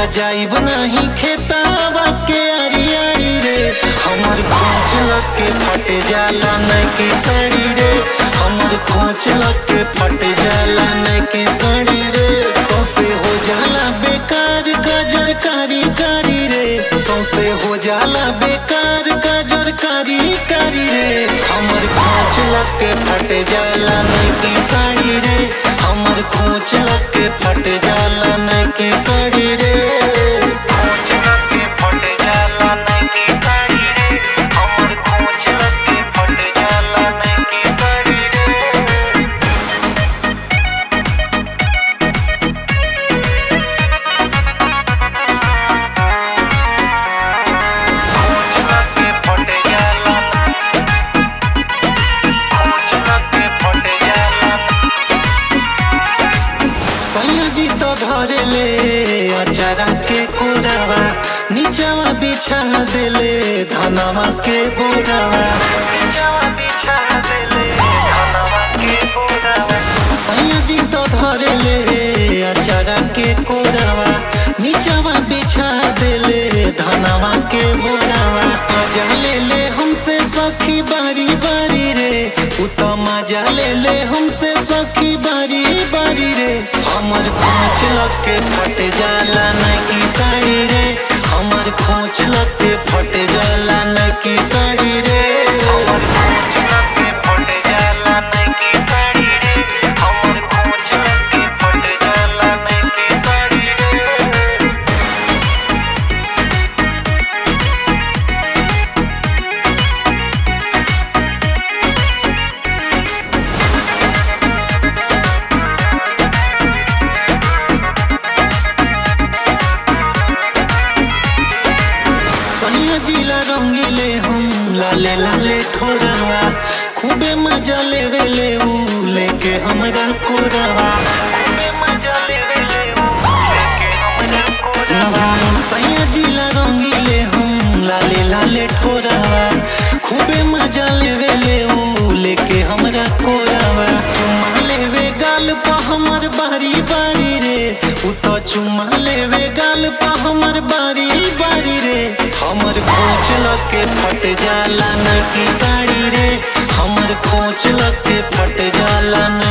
त जाइब नहीं खेतावा के आरी आरी रे हमर खोच लग के फट जाला नहीं के साड़ी रे हमर खोच लग के फट जाला नहीं के साड़ी रे सौसे हो जाला बेकार गजर कारी कारी रे सौसे हो जाला बेकार गजर कारी कारी रे हमर खोच लग के फट जाला नहीं की साड़ी रे हमर खोच लग के फट जाला नहीं की साड़ी रे खोच लग के फट जाला नहीं की साड़ी रे हमर खोच लग के फट जाला नहीं की साड़ी रे खोच लग के फट जाला खोच लग के फट जाला सयाजी तो धरे ले अचारा के कोरावा नीचवा बिछा देले धनवा के बोरावा नीचवा बिछा देले धनवा के बोरावा सयाजी तो धरे ले अचारा के कोरावा नीचवा बिछा देले धनवा के बोरावा मजा ले ले हमसे सखी बारी बारी रे उ तो मजा ले ले हमसे सखी बारी बारी रे हमर खोच लग के फट जाला नहीं की साड़ी रे हमर खोच लग के फट जाला नहीं की साड़ी रे हमर खोच लग के फट जाला नहीं की साड़ी रे हमर खोच लग के फट जाला नहीं की साड़ी रे सैया जिला रंगीले हम लाले लाले ठोरवा खूबे मजा लेवे ले ऊ लेके हमरा कोरवा खूबे मजा लेवे ले ऊ लेके हमरा कोरवा सैया जिला रंगीले हम लाले लाले ठोरवा खूबे मजा लेवे ले ऊ लेके हमरा कोरवा चुम्मा लेवे गाल पा हमर बारी बारी रे उ तो चुम्मा लेवे गाल पा हमर बारी बारी रे हमर खोच लग के फट जाला न की साड़ी रे हमर खोच लग के फट जाला न